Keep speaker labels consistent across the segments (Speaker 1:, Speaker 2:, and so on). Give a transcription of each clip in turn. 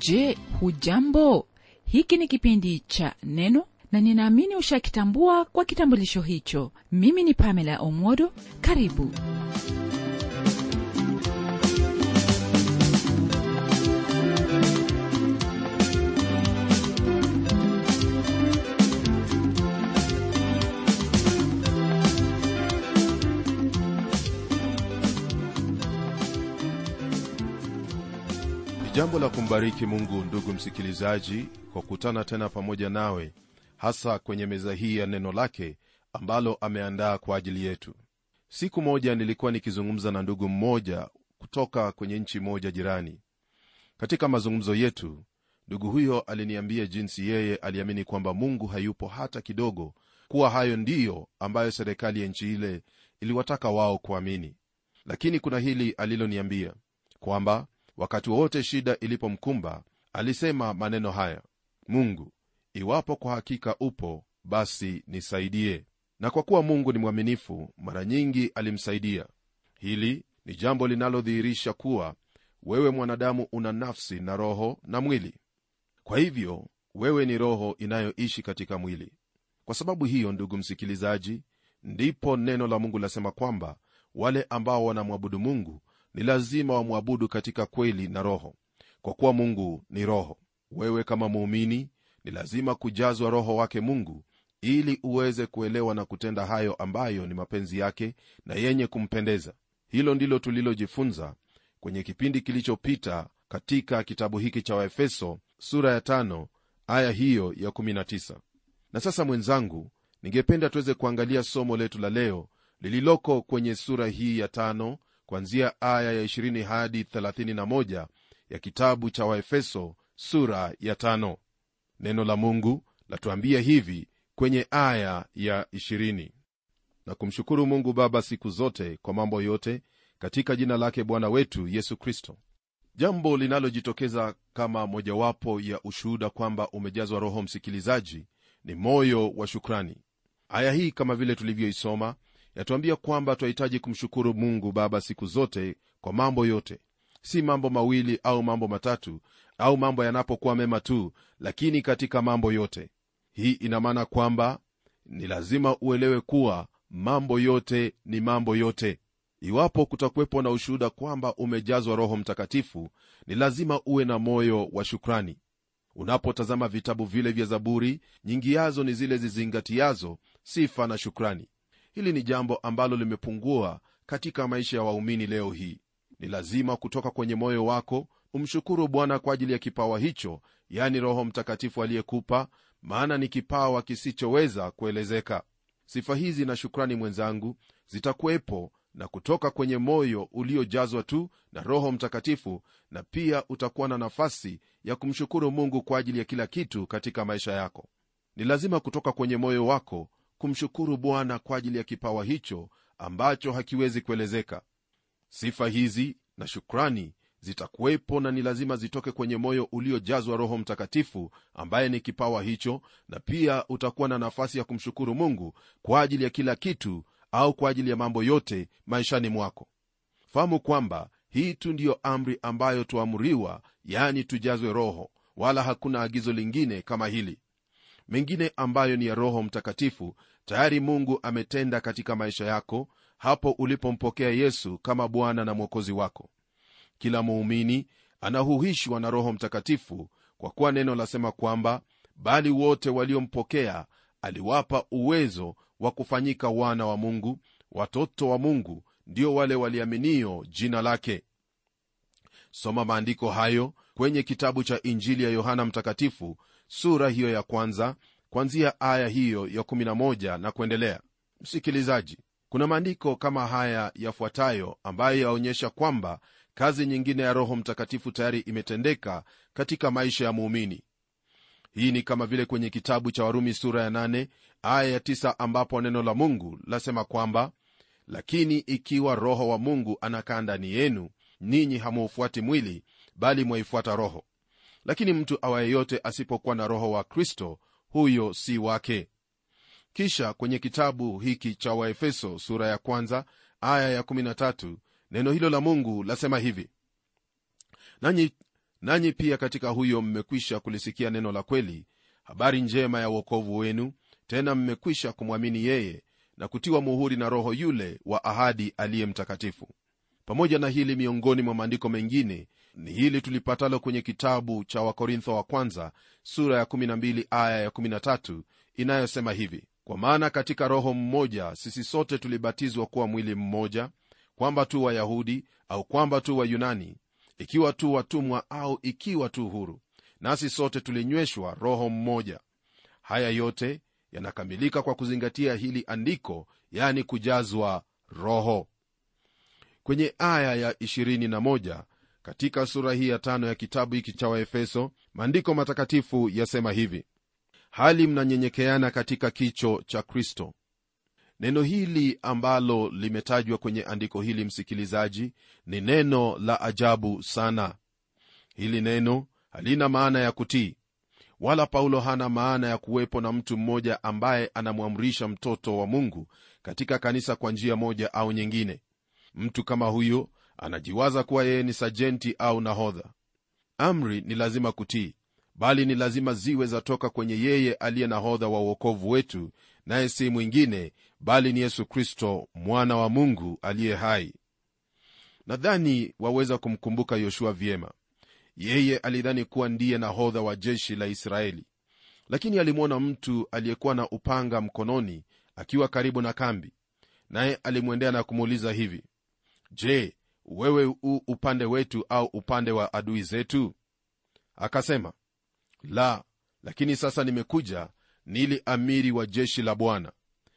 Speaker 1: je hujambo hiki ni kipindi cha neno na ninaamini ushakitambua kwa kitambulisho hicho mimi ni pamela omodo karibu
Speaker 2: ni jambo la kumbariki mungu ndugu msikilizaji kwa kukutana tena pamoja nawe hasa kwenye meza hii ya neno lake ambalo ameandaa kwa ajili yetu siku moja nilikuwa nikizungumza na ndugu mmoja kutoka kwenye nchi moja jirani katika mazungumzo yetu ndugu huyo aliniambia jinsi yeye aliamini kwamba mungu hayupo hata kidogo kuwa hayo ndiyo ambayo serikali ya nchi ile iliwataka wao kuamini lakini kuna hili aliloniambia kwamba wakati wowote shida ilipomkumba alisema maneno haya mungu iwapo kwa hakika upo basi nisaidie na kwa kuwa mungu ni mwaminifu mara nyingi alimsaidia hili ni jambo linalodhihirisha kuwa wewe mwanadamu una nafsi na roho na mwili kwa hivyo wewe ni roho inayoishi katika mwili kwa sababu hiyo ndugu msikilizaji ndipo neno la mungu lasema kwamba wale ambao wanamwabudu mungu ni lazima wamwabudu katika kweli na roho kwa kuwa mungu ni roho wewe kama muumini ni lazima kujazwa roho wake mungu ili uweze kuelewa na kutenda hayo ambayo ni mapenzi yake na yenye kumpendeza hilo ndilo tulilojifunza kwenye kipindi kilichopita katika kitabu hiki cha waefeso sura ya tano, aya hiyo ya 19 na sasa mwenzangu ningependa tuweze kuangalia somo letu la leo lililoko kwenye sura hii ya tano kwanzia aya ya 20 hadi 31 ya kitabu cha waefeso sura ya tano. neno la mungu latuambia hivi kwenye aya ya 20 na kumshukuru mungu baba siku zote kwa mambo yote katika jina lake bwana wetu yesu kristo jambo linalojitokeza kama mojawapo ya ushuhuda kwamba umejazwa roho msikilizaji ni moyo wa shukrani aya hii kama vile tulivyoisoma yatuambia kwamba twahitaji kumshukuru mungu baba siku zote kwa mambo yote si mambo mawili au mambo matatu au mambo yanapokuwa mema tu lakini katika mambo yote hii ina maana kwamba ni lazima uelewe kuwa mambo yote ni mambo yote iwapo kutakuwepo na ushuhuda kwamba umejazwa roho mtakatifu ni lazima uwe na moyo wa shukrani unapotazama vitabu vile vya zaburi nyingi yazo ni zile zizingatiazo sifa na shukrani hili ni jambo ambalo limepungua katika maisha ya waumini leo hii ni lazima kutoka kwenye moyo wako umshukuru bwana kwa ajili ya kipawa hicho yani roho mtakatifu aliyekupa maana ni kipawa kisichoweza kuelezeka sifa hizi na shukrani mwenzangu zitakuwepo na kutoka kwenye moyo uliojazwa tu na roho mtakatifu na pia utakuwa na nafasi ya kumshukuru mungu kwa ajili ya kila kitu katika maisha yako ni lazima kutoka kwenye moyo wako kumshukuru bwana kwa ajili ya kipawa hicho ambacho hakiwezi kuelezeka sifa hizi na shukrani zitakuwepo na ni lazima zitoke kwenye moyo uliojazwa roho mtakatifu ambaye ni kipawa hicho na pia utakuwa na nafasi ya kumshukuru mungu kwa ajili ya kila kitu au kwa ajili ya mambo yote maishani mwako fahamu kwamba hii tu ndiyo amri ambayo tuamriwa yani tujazwe roho wala hakuna agizo lingine kama hili mengine ambayo ni ya roho mtakatifu tayari mungu ametenda katika maisha yako hapo ulipompokea yesu kama bwana na mwokozi wako kila muumini anahuhishwa na roho mtakatifu kwa kuwa neno lasema kwamba bali wote waliompokea aliwapa uwezo wa kufanyika wana wa mungu watoto wa mungu ndio wale waliaminio jina lake soma maandiko hayo kwenye kitabu cha injili ya yohana mtakatifu sura hiyo ya kwanza kwanzia aya hiyo ya 11 na kuendelea msikilizaji kuna maandiko kama haya yafuatayo ambayo yaonyesha kwamba kazi nyingine ya roho mtakatifu tayari imetendeka katika maisha ya muumini hii ni kama vile kwenye kitabu cha warumi sura ya 8 aya ya 9 ambapo neno la mungu lasema kwamba lakini ikiwa roho wa mungu anakaa ndani yenu ninyi hamuufuati mwili bali mwaifuata roho lakini mtu awaye yote asipokuwa na roho wa kristo huyo si wake kisha kwenye kitabu hiki cha waefeso sura ya kwanza aya ya 13 neno hilo la mungu lasema hivi nanyi nanyi pia katika huyo mmekwisha kulisikia neno la kweli habari njema ya uokovu wenu tena mmekwisha kumwamini yeye na kutiwa muhuri na roho yule wa ahadi aliye mtakatifu pamoja na hili miongoni mwa maandiko mengine ni hili tulipatalo kwenye kitabu cha wakorintho wa kwanza sura ya 12 aya ya 13 inayosema hivi kwa maana katika roho mmoja sisi sote tulibatizwa kuwa mwili mmoja kwamba tu wayahudi au kwamba tu wayunani ikiwa tu watumwa au ikiwa tu huru nasi sote tulinyweshwa roho mmoja haya yote yanakamilika kwa kuzingatia hili andiko yani kujazwa roho kwenye aya ya 21 katika sura hii ya tano ya kitabu hiki cha waefeso maandiko matakatifu yasema hivi hali mnanyenyekeana katika kicho cha kristo neno hili ambalo limetajwa kwenye andiko hili msikilizaji ni neno la ajabu sana hili neno halina maana ya kutii wala paulo hana maana ya kuwepo na mtu mmoja ambaye anamwamrisha mtoto wa mungu katika kanisa kwa njia moja au nyingine mtu kama huyo anajiwaza kuwa yeye ni sajenti au nahodha amri ni lazima kutii bali ni lazima ziwe zatoka kwenye yeye aliye nahodha wa uokovu wetu naye si mwingine bali ni yesu kristo mwana wa mungu aliye hai nadhani waweza kumkumbuka yoshua vyema yeye alidhani kuwa ndiye nahodha wa jeshi la israeli lakini alimwona mtu aliyekuwa na upanga mkononi akiwa karibu na kambi naye alimwendea na kumuuliza hivi je wewe u upande wetu au upande wa adui zetu akasema la lakini sasa nimekuja nili amiri wa jeshi la bwana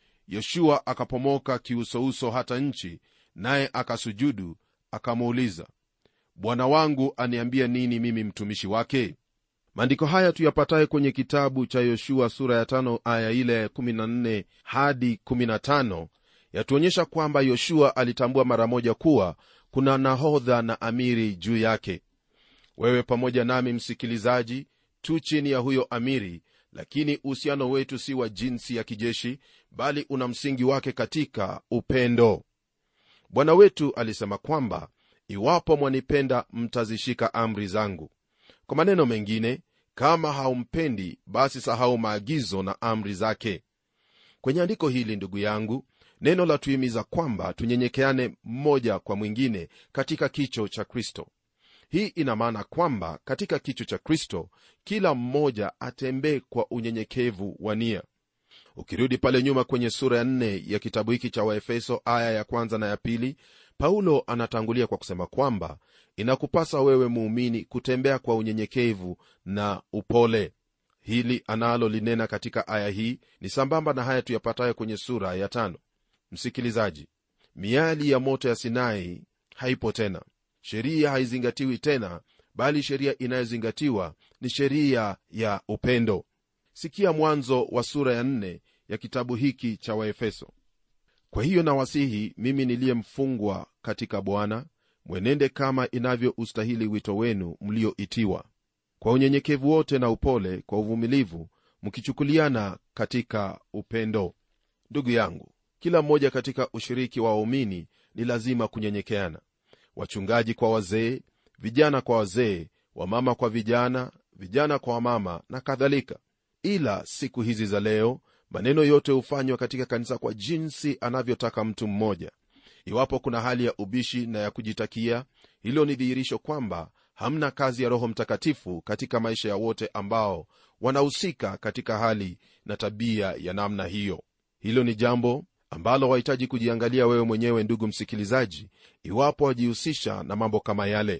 Speaker 2: yoshua akapomoka kiusouso hata nchi naye akasujudu akamuuliza bwana wangu aniambia nini mimi mtumishi wake maandiko haya tuyapataye kwenye kitabu cha yoshua sura ya tano aya ile ya 14 hadi 15 yatuonyesha kwamba yoshua alitambua mara moja kuwa kuna nahodha na amiri juu yake wewe pamoja nami msikilizaji tu chini ya huyo amiri lakini uhusiano wetu si wa jinsi ya kijeshi bali una msingi wake katika upendo bwana wetu alisema kwamba iwapo mwanipenda mtazishika amri zangu kwa maneno mengine kama haumpendi basi sahau maagizo na amri zake kwenye andiko hili ndugu yangu neno la tuhimiza kwamba tunyenyekeane mmoja kwa mwingine katika kicho cha kristo hii ina maana kwamba katika kicho cha kristo kila mmoja atembee kwa unyenyekevu wa nia ukirudi pale nyuma kwenye sura ya nne ya kitabu hiki cha waefeso aya ya kwanza na ya pili paulo anatangulia kwa kusema kwamba inakupasa wewe muumini kutembea kwa unyenyekevu na upole hili analolinena katika aya hii ni sambamba na haya tuyapatayo kwenye sura ya tano msikilizaji miali ya moto ya sinai haipo tena sheria haizingatiwi tena bali sheria inayozingatiwa ni sheria ya upendo sikia mwanzo wa sura ya nne ya kitabu hiki cha waefeso kwa hiyo nawasihi mimi niliyemfungwa katika bwana mwenende kama inavyoustahili wito wenu mlioitiwa kwa unyenyekevu wote na upole kwa uvumilivu mkichukuliana katika upendo ndugu yangu kila mmoja katika ushiriki wa waumini ni lazima kunyenyekeana wachungaji kwa wazee vijana kwa wazee wamama kwa vijana vijana kwa wamama na kadhalika ila siku hizi za leo maneno yote hufanywa katika kanisa kwa jinsi anavyotaka mtu mmoja iwapo kuna hali ya ubishi na ya kujitakia hilo ni dhihirisho kwamba hamna kazi ya roho mtakatifu katika maisha ya wote ambao wanahusika katika hali na tabia ya namna hiyo hilo ni jambo ambalo wahitaji kujiangalia wewe mwenyewe ndugu msikilizaji iwapo wajihusisha na mambo kama yale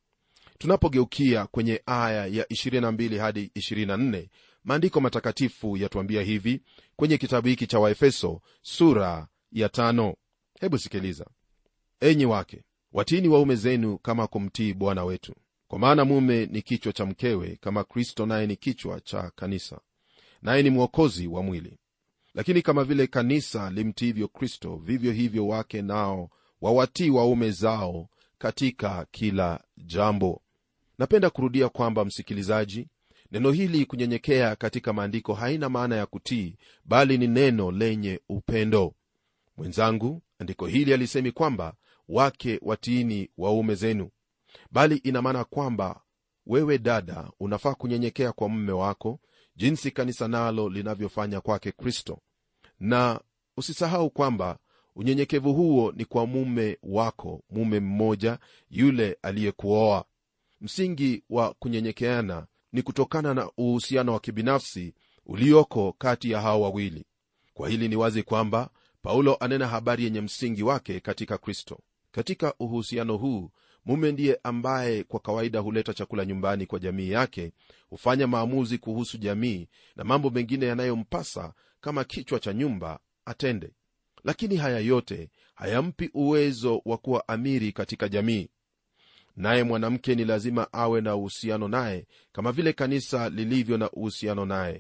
Speaker 2: tunapogeukia kwenye aya ya 22 hadi 24 maandiko matakatifu yatuambia hivi kwenye kitabu hiki cha waefeso sura ya tano hebu sikiliza enyi wake watini waume zenu kama kumtii bwana wetu kwa maana mume ni kichwa cha mkewe kama kristo naye ni kichwa cha kanisa naye ni mwokozi wa mwili lakini kama vile kanisa limtiivyo kristo vivyo hivyo wake nao wawatii waume zao katika kila jambo napenda kurudia kwamba msikilizaji neno hili kunyenyekea katika maandiko haina maana ya kutii bali ni neno lenye upendo mwenzangu andiko hili alisemi kwamba wake watiini waume zenu bali ina maana kwamba wewe dada unafaa kunyenyekea kwa mume wako jinsi kanisa nalo linavyofanya kwake kristo na usisahau kwamba unyenyekevu huo ni kwa mume wako mume mmoja yule aliyekuoa msingi wa kunyenyekeana ni kutokana na uhusiano wa kibinafsi ulioko kati ya hao wawili kwa hili ni wazi kwamba paulo anena habari yenye msingi wake katika kristo katika uhusiano huu mume ndiye ambaye kwa kawaida huleta chakula nyumbani kwa jamii yake hufanya maamuzi kuhusu jamii na mambo mengine yanayompasa kama kichwa cha nyumba atende lakini haya yote hayampi uwezo wa kuwa amiri katika jamii naye mwanamke ni lazima awe na uhusiano naye kama vile kanisa lilivyo na uhusiano naye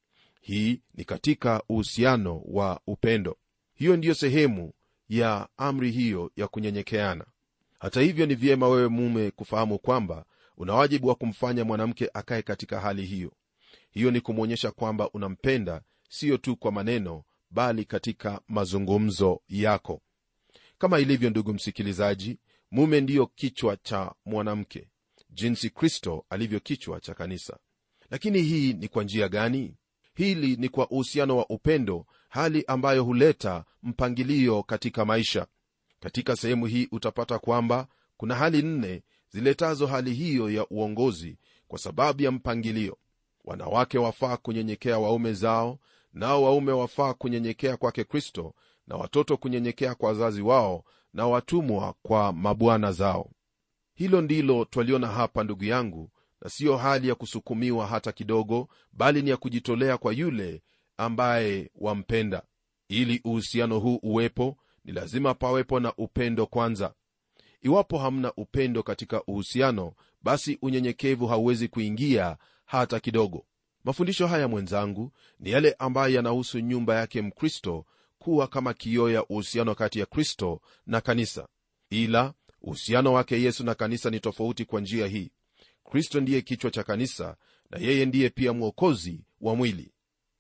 Speaker 2: hii ni katika uhusiano wa upendo hiyo ndiyo sehemu ya amri hiyo ya kunyenyekeana hata hivyo ni vyema wewe mume kufahamu kwamba una wajibu wa kumfanya mwanamke akaye katika hali hiyo hiyo ni kumwonyesha kwamba unampenda siyo tu kwa maneno bali katika mazungumzo yako kama ilivyo ndugu msikilizaji mume ndiyo kichwa cha mwanamke jinsi kristo alivyo kichwa cha kanisa lakini hii ni kwa njia gani hili ni kwa uhusiano wa upendo hali ambayo huleta mpangilio katika maisha katika sehemu hii utapata kwamba kuna hali nne ziletazo hali hiyo ya uongozi kwa sababu ya mpangilio wanawake wafaa kunyenyekea waume zao nao waume wafaa kunyenyekea kwake kristo na watoto kunyenyekea kwa wazazi wao na watumwa kwa mabwana zao hilo ndilo twaliona hapa ndugu yangu na siyo hali ya kusukumiwa hata kidogo bali ni ya kujitolea kwa yule ambaye wampenda ili uhusiano huu uwepo ni lazima pawepo na upendo kwanza iwapo hamna upendo katika uhusiano basi unyenyekevu hauwezi kuingia hata kidogo mafundisho haya mwenzangu ni yale ambayo yanahusu nyumba yake mkristo kuwa kama kioo ya uhusiano kati ya kristo na kanisa ila uhusiano wake yesu na kanisa ni tofauti kwa njia hii kristo ndiye kichwa cha kanisa na yeye ndiye pia mwokozi wa mwili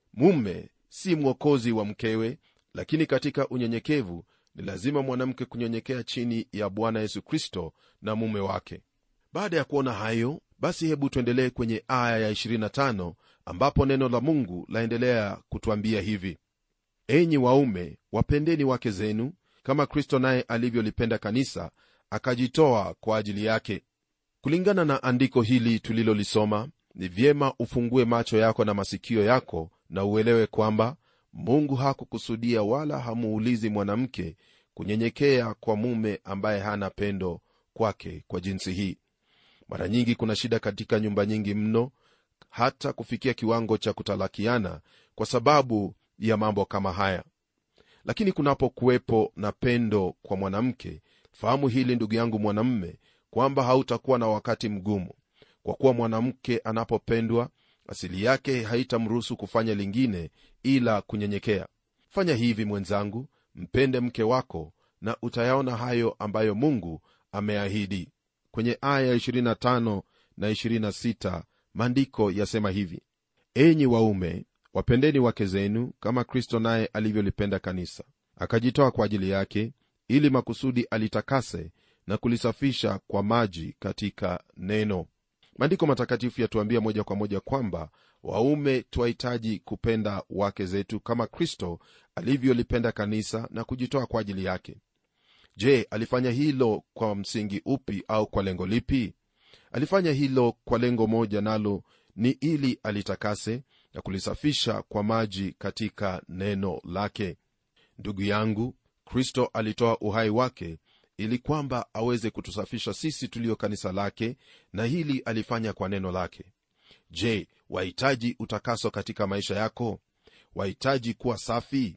Speaker 2: mume si mwokozi wa mkewe lakini katika unyenyekevu ni lazima mwanamke kunyenyekea chini ya bwana yesu kristo na mume wake baada ya kuona hayo basi hebu tuendelee kwenye aya ya 25 ambapo neno la mungu laendelea kutwambia hivi enyi waume wapendeni wake zenu kama kristo naye alivyolipenda kanisa akajitoa kwa ajili yake kulingana na andiko hili tulilolisoma ni vyema ufungue macho yako na masikio yako na uelewe kwamba mungu hakukusudia wala hamuulizi mwanamke kunyenyekea kwa mume ambaye hana pendo kwake kwa jinsi hii mara nyingi kuna shida katika nyumba nyingi mno hata kufikia kiwango cha kutalakiana kwa sababu ya mambo kama haya lakini kunapokuwepo na pendo kwa mwanamke fahamu hili ndugu yangu mwanamme kwamba hautakuwa na wakati mgumu kwa kuwa mwanamke anapopendwa asili yake haitamruhusu kufanya lingine ila kunyenyekea fanya hivi mwenzangu mpende mke wako na utayaona hayo ambayo mungu ameahidi kwenye aya 25 na 26 maandiko yasema hivi enyi waume wapendeni wake zenu kama kristo naye alivyolipenda kanisa akajitoa kwa ajili yake ili makusudi alitakase na kulisafisha kwa maji katika neno maandiko matakatifu yatuambia moja kwa moja kwamba waume twahitaji kupenda wake zetu kama kristo alivyolipenda kanisa na kujitoa kwa ajili yake je alifanya hilo kwa msingi upi au kwa lengo lipi alifanya hilo kwa lengo moja nalo ni ili alitakase na kulisafisha kwa maji katika neno lake ndugu yangu kristo alitoa uhai wake ili kwamba aweze kutusafisha sisi tulio kanisa lake na hili alifanya kwa neno lake je wahitaji utakaso katika maisha yako wahitaji kuwa safi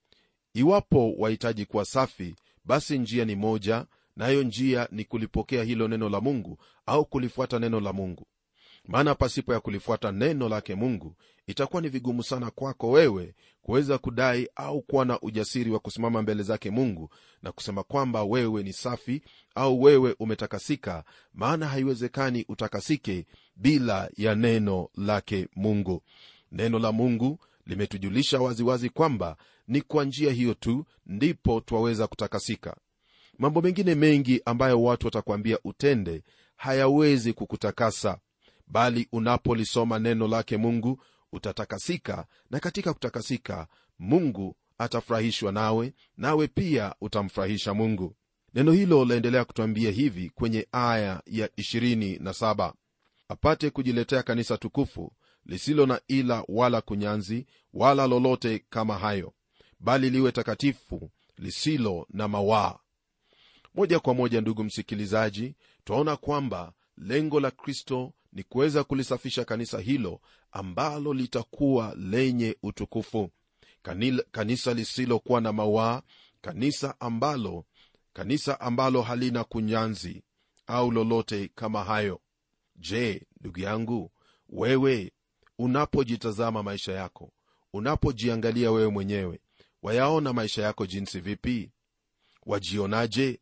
Speaker 2: iwapo wahitaji kuwa safi basi njia ni moja nayo njia ni kulipokea hilo neno la mungu au kulifuata neno la mungu maana pasipo ya kulifuata neno lake mungu itakuwa ni vigumu sana kwako wewe kuweza kudai au kuwa na ujasiri wa kusimama mbele zake mungu na kusema kwamba wewe ni safi au wewe umetakasika maana haiwezekani utakasike bila ya neno lake mungu neno la mungu limetujulisha waziwazi kwamba ni kwa njia hiyo tu ndipo twaweza kutakasika mambo mengine mengi ambayo watu watakwambia utende hayawezi kukutakasa bali unapolisoma neno lake mungu utatakasika na katika kutakasika mungu atafurahishwa nawe nawe pia utamfurahisha mungu neno hilo laendelea kutwambia hivi kwenye aya ya 27 apate kujiletea kanisa tukufu lisilo na ila wala kunyanzi wala lolote kama hayo bali liwe takatifu lisilo na mawaa moja kwa moja ndugu msikilizaji twaona kwamba lengo la kristo ni kuweza kulisafisha kanisa hilo ambalo litakuwa lenye utukufu Kanil, kanisa lisilokuwa na mawaa kanisa ambalo kanisa ambalo halina kunyanzi au lolote kama hayo je ndugu yangu wewe unapojitazama maisha yako unapojiangalia wewe mwenyewe wayaona maisha yako jinsi vipi wajionaje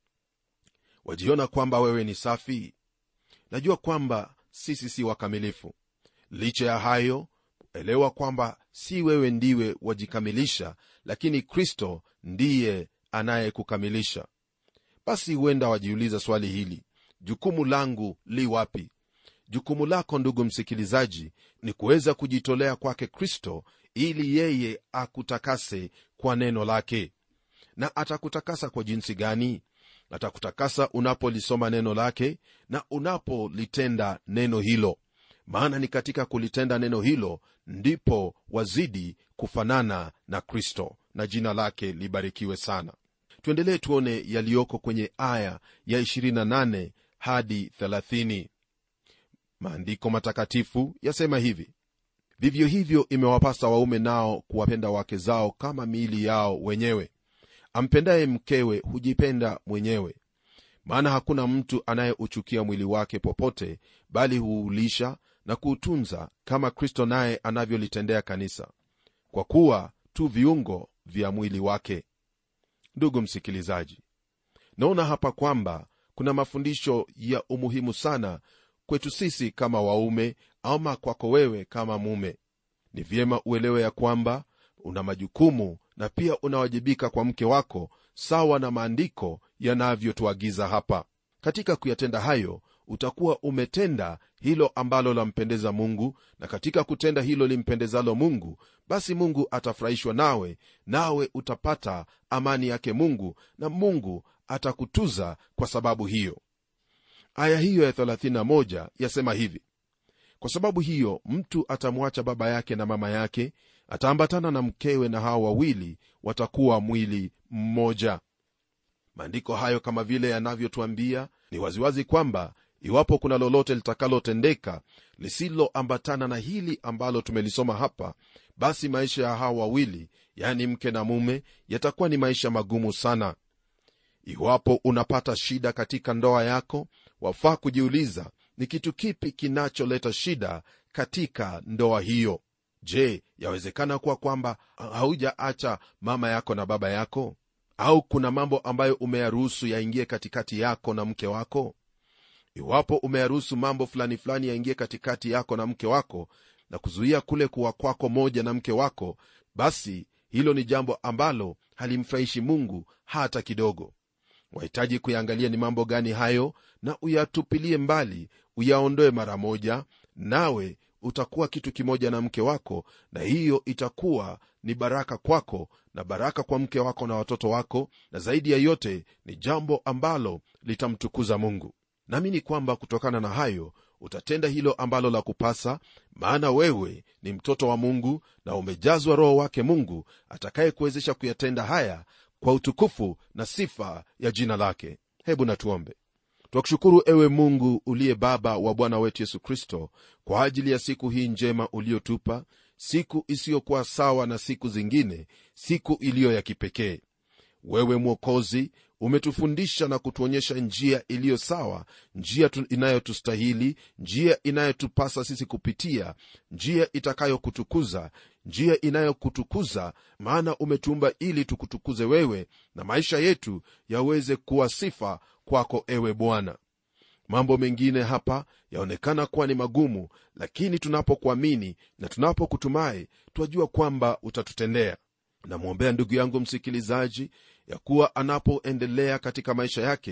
Speaker 2: wajiona kwamba wewe ni safi najua kwamba sisi si wakamilifu licha ya hayo elewa kwamba si wewe ndiwe wajikamilisha lakini kristo ndiye anayekukamilisha basi huenda wajiuliza swali hili jukumu langu li wapi jukumu lako ndugu msikilizaji ni kuweza kujitolea kwake kristo ili yeye akutakase kwa neno lake na atakutakasa kwa jinsi gani atakutakasa unapolisoma neno lake na unapolitenda neno hilo maana ni katika kulitenda neno hilo ndipo wazidi kufanana na kristo na jina lake libarikiwe sana tuendelee tuone yaliyoko kwenye aya ya 28 hadi 30 maandiko matakatifu yasema hivi vivyo hivyo imewapasa waume nao kuwapenda wake zao kama miili yao wenyewe ampendaye mkewe hujipenda mwenyewe maana hakuna mtu anayeuchukia mwili wake popote bali huulisha na kuutunza kama kristo naye anavyolitendea kanisa kwa kuwa tu viungo vya mwili wake ndugu msikilizaji naona hapa kwamba kuna mafundisho ya umuhimu sana kwetu sisi kama waume ama kwako wewe kama mume ni vyema uelewe ya kwamba una majukumu na pia unawajibika kwa mke wako sawa na maandiko yanavyotuagiza hapa katika kuyatenda hayo utakuwa umetenda hilo ambalo lampendeza mungu na katika kutenda hilo limpendezalo mungu basi mungu atafurahishwa nawe nawe utapata amani yake mungu na mungu atakutuza kwa sababu hiyo aya hiyo ya 31 yasema hivi kwa sababu hiyo mtu atamwacha baba yake na mama yake ataambatana na mkewe na hawa wawili watakuwa mwili mmoja maandiko hayo kama vile yanavyotuambia ni waziwazi kwamba iwapo kuna lolote litakalotendeka lisiloambatana na hili ambalo tumelisoma hapa basi maisha ya hawa wawili yani mke na mume yatakuwa ni maisha magumu sana iwapo unapata shida katika ndoa yako wafaa kujiuliza ni kitu kipi kinacholeta shida katika ndoa hiyo je yawezekana kuwa kwamba haujaacha mama yako na baba yako au kuna mambo ambayo umeyaruhusu yaingie katikati yako na mke wako iwapo umeyaruhusu mambo fulani fulani yaingie katikati yako na mke wako na kuzuia kule kuwa kwako moja na mke wako basi hilo ni jambo ambalo halimfurahishi mungu hata kidogo wahitaji kuyaangalia ni mambo gani hayo na uyatupilie mbali uyaondoe mara moja nawe utakuwa kitu kimoja na mke wako na hiyo itakuwa ni baraka kwako na baraka kwa mke wako na watoto wako na zaidi ya yote ni jambo ambalo litamtukuza mungu naamini kwamba kutokana na hayo utatenda hilo ambalo la kupasa maana wewe ni mtoto wa mungu na umejazwa roho wake mungu atakayekuwezesha kuyatenda haya kwa utukufu na sifa ya jina lake hebu natuombe twakushukuru ewe mungu uliye baba wa bwana wetu yesu kristo kwa ajili ya siku hii njema uliotupa siku isiyokuwa sawa na siku zingine siku iliyo ya kipekee wewe mwokozi umetufundisha na kutuonyesha njia iliyo sawa njia inayotustahili njia inayotupasa sisi kupitia njia itakayokutukuza njia inayokutukuza maana umetuumba ili tukutukuze wewe na maisha yetu yaweze kuwa sifa kwako ewe bwana mambo mengine hapa yaonekana kuwa ni magumu lakini tunapokuamini na tunapokutumai twajua kwamba utatutendea namwombea ndugu yangu msikilizaji ya kuwa anapoendelea katika maisha yake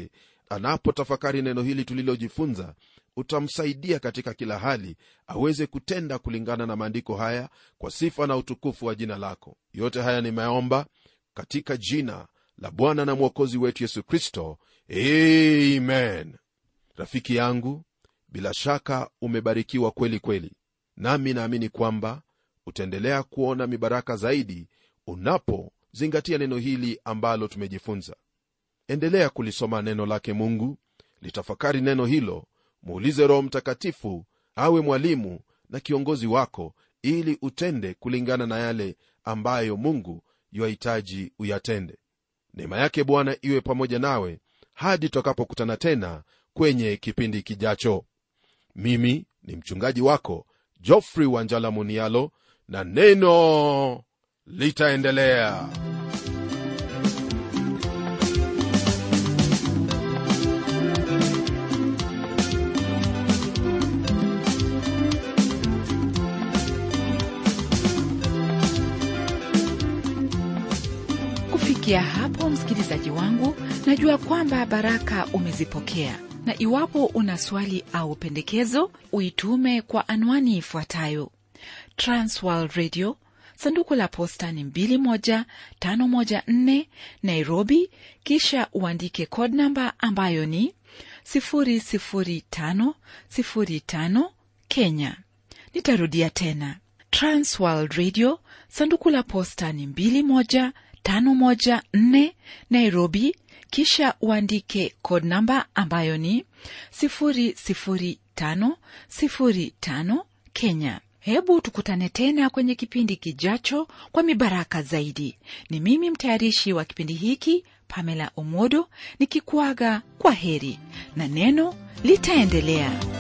Speaker 2: anapotafakari neno hili tulilojifunza utamsaidia katika kila hali aweze kutenda kulingana na maandiko haya kwa sifa na utukufu wa jina lako yote haya nimeomba katika jina la bwana na mwokozi wetu yesu kristo amen rafiki yangu bila shaka umebarikiwa kweli kweli nami naamini kwamba utaendelea kuona mibaraka zaidi unapozingatia neno hili ambalo tumejifunza endelea kulisoma neno lake mungu litafakari neno hilo muulize roho mtakatifu awe mwalimu na kiongozi wako ili utende kulingana na yale ambayo mungu yuahitaji uyatende neema yake bwana iwe pamoja nawe hadi tutakapokutana tena kwenye kipindi kijacho mimi ni mchungaji wako jofrey wanjala munialo na neno litaendelea
Speaker 1: kufikia hapo msikilizaji wangu najua kwamba baraka umezipokea na iwapo una swali au pendekezo uitume kwa anwani ifuatayo transworld radio sanduku la posta ni 21514 nairobi kisha uandike code namba ambayo ni 00505 kenya nitarudia tena transworld radio sanduku la posta ni 21514 nairobi kisha uandike code namba ambayo ni 00505 kenya hebu tukutane tena kwenye kipindi kijacho kwa mibaraka zaidi ni mimi mtayarishi wa kipindi hiki pamela omodo nikikuaga kwa heri na neno litaendelea